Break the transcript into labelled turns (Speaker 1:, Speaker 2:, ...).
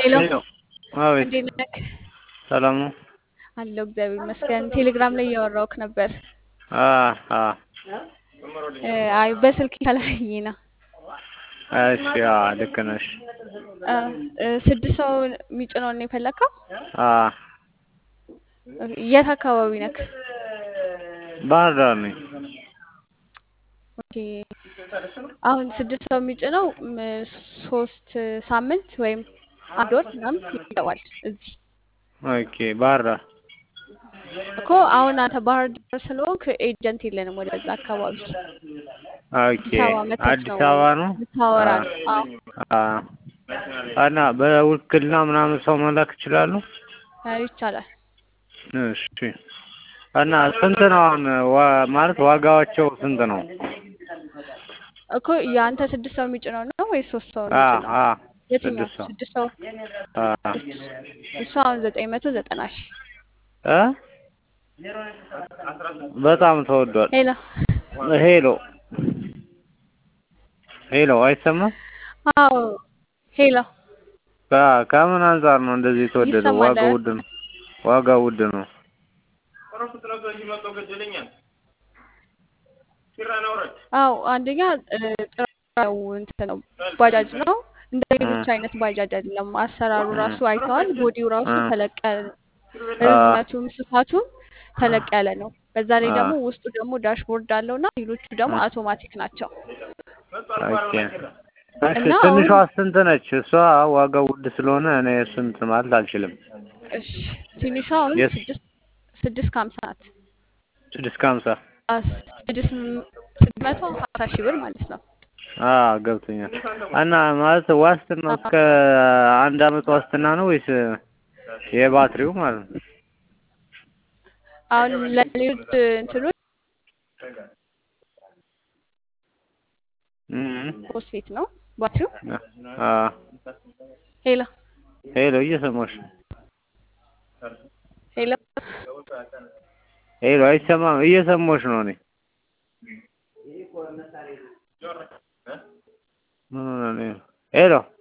Speaker 1: ሄሎ
Speaker 2: ሄሎ አቤት
Speaker 1: እንዴት ነህ?
Speaker 2: ሰላም ነው?
Speaker 1: አለሁ እግዚአብሔር ይመስገን። ቴሌግራም ላይ እያወራሁህ ነበር።
Speaker 2: አ አ
Speaker 1: እ አይ በስልክ ከላይኝ ነው።
Speaker 2: እሺ አ ልክ ነሽ።
Speaker 1: እ እ ስድስት ሰው የሚጭነውን ነው የፈለግከው?
Speaker 2: አ
Speaker 1: የት አካባቢ ነክ?
Speaker 2: ባህር ዳር ነኝ።
Speaker 1: ኦኬ አሁን ስድስት ሰው የሚጭነው ም ሶስት ሳምንት ወይም አንድ ወር ምናምን ይገባል እዚህ
Speaker 2: ኦኬ ባህር ዳር
Speaker 1: እኮ አሁን አንተ ባህር ዳር ስለሆንክ ኤጀንት የለንም ወደዛ አካባቢ
Speaker 2: ኦኬ
Speaker 1: አዲስ አበባ መተክ
Speaker 2: አዲስ
Speaker 1: ነው
Speaker 2: አበባ ነው?
Speaker 1: ልታወራ ነው። አዎ
Speaker 2: አ እና በውክልና ምናምን ሰው መላክ ይችላሉ?
Speaker 1: አይ ይቻላል።
Speaker 2: እሺ እና ስንት ነው አሁን ዋ- ማለት ዋጋቸው ስንት ነው?
Speaker 1: እኮ የአንተ ስድስት ሰው የሚጭነው ነው ወይስ ሶስት ሰው
Speaker 2: አ
Speaker 1: የሚጭነው?
Speaker 2: አ
Speaker 1: የትኛው
Speaker 2: ስድስት ሰው
Speaker 1: ስድስት ሰው?
Speaker 2: አ
Speaker 1: እሱ አሁን ዘጠኝ መቶ ዘጠና ሺህ
Speaker 2: እ በጣም ተወዷል።
Speaker 1: ሄሎ
Speaker 2: ሄሎ ሄሎ አይሰማም?
Speaker 1: አዎ ሄሎ
Speaker 2: ከ- ከምን አንጻር ነው እንደዚህ የተወደደው?
Speaker 1: ይሰማል
Speaker 2: ዋጋው
Speaker 1: አይደል?
Speaker 2: ውድ ነው። ዋጋው ውድ ነው።
Speaker 1: አዎ አንደኛ እ ጥራው እንትን ነው ባጃጅ ነው እንደ ሌሎች አይነት ባጃጅ አይደለም። አሰራሩ ራሱ አይተዋል። ቦዲው ራሱ
Speaker 2: እ
Speaker 1: ተለቅ ያለ
Speaker 2: አ
Speaker 1: ርዝመቱም ስፋቱም ተለቅ ያለ ነው። በዛ ላይ
Speaker 2: አ
Speaker 1: ደግሞ ውስጡ ደግሞ ዳሽቦርድ አለው እና ሌሎቹ ደግሞ
Speaker 2: እ
Speaker 1: አውቶማቲክ ናቸው
Speaker 2: ኦኬ እሺ
Speaker 1: እና
Speaker 2: ትንሿ
Speaker 1: አሁን
Speaker 2: ስንት ነች? እሷ ዋጋው ውድ ስለሆነ እኔ ስንት ማለት አልችልም።
Speaker 1: እሺ ትንሿ አሁን
Speaker 2: የስ
Speaker 1: ስድስት ስድስት ከሀምሳ ናት።
Speaker 2: ስድስት ከሀምሳ
Speaker 1: አስ- ስድስት ም- ስድስት መቶ ሀምሳ ሺህ ብር ማለት ነው።
Speaker 2: አ ገብቶኛል። እና ማለት ዋስትናው እስከ አንድ አመት ዋስትና ነው ወይስ የባትሪው ማለት ነው?
Speaker 1: አሁን ለሌሎች እንትኖች
Speaker 2: እም
Speaker 1: ፎስፌት ነው ባትሪው።
Speaker 2: አ
Speaker 1: ሄሎ
Speaker 2: ሄሎ እየሰማሽ ነው?
Speaker 1: ሄሎ
Speaker 2: ሄሎ አይሰማም? እየሰማሽ ነው እኔ ምን ሆነ ነው? ሄሎ